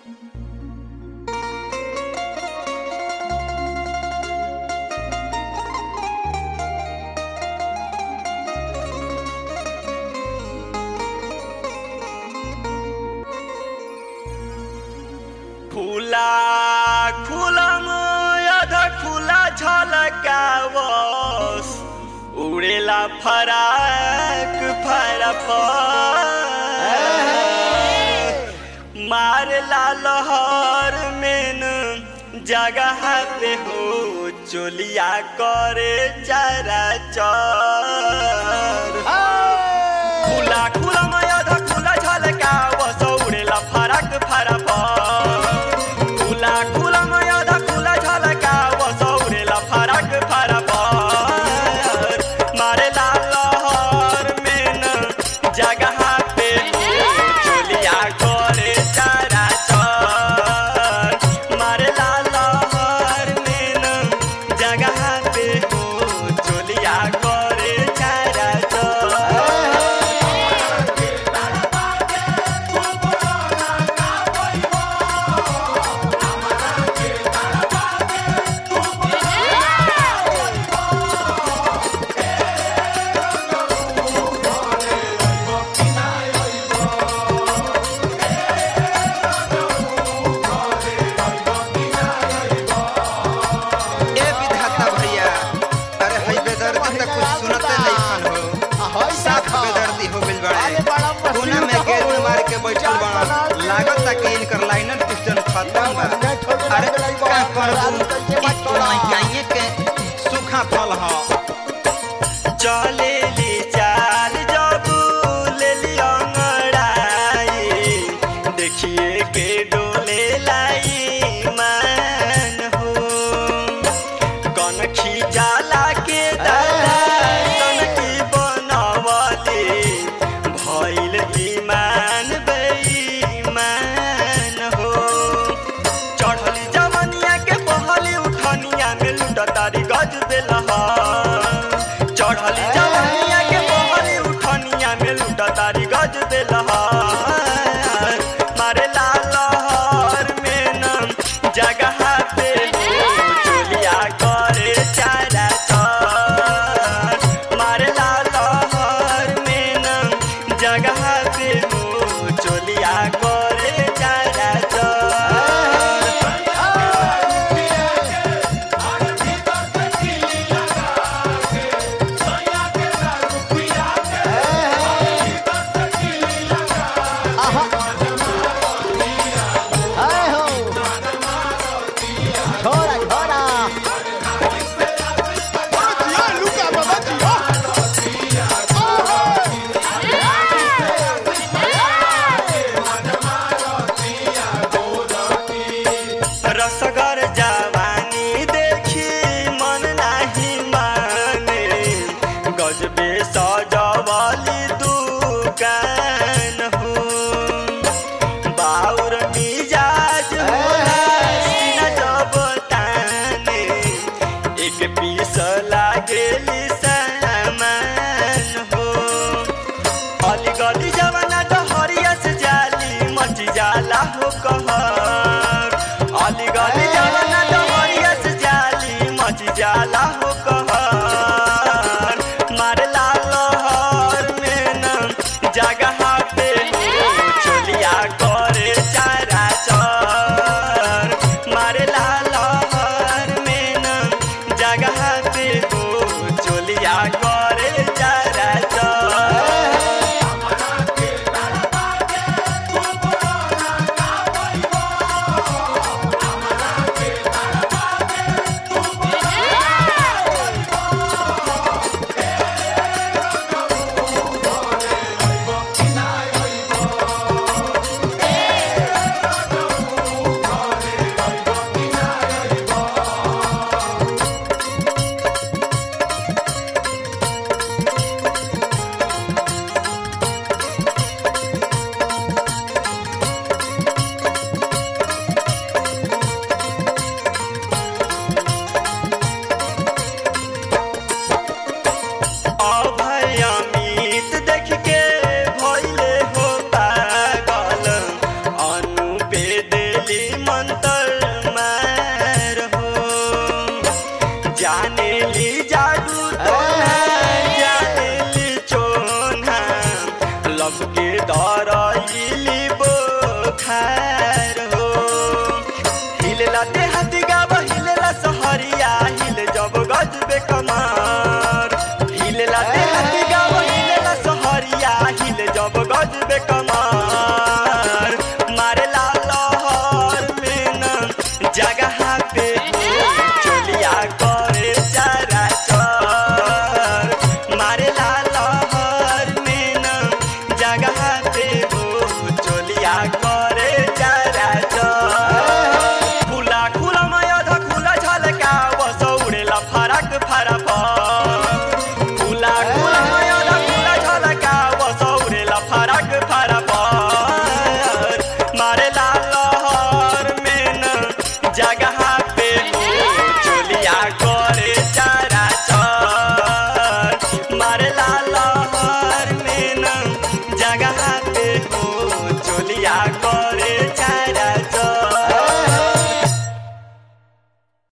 खुला खुलम अध खुला झलकावस उड़ेला फराक फरफ मारला लहर में न जगह पे हो चोलिया करे चरा चर खुला खुला माया धा खुला झलका वस उडेला फरक फरक खुला खुला माया धा खुला झलका वस उडेला फरक फरक मारे ला लहर में न जगह पे चोलिया करे चारा चर मारे ला लहर में न जगह पे हो चोलिया करे चारा चर दरइली बोखार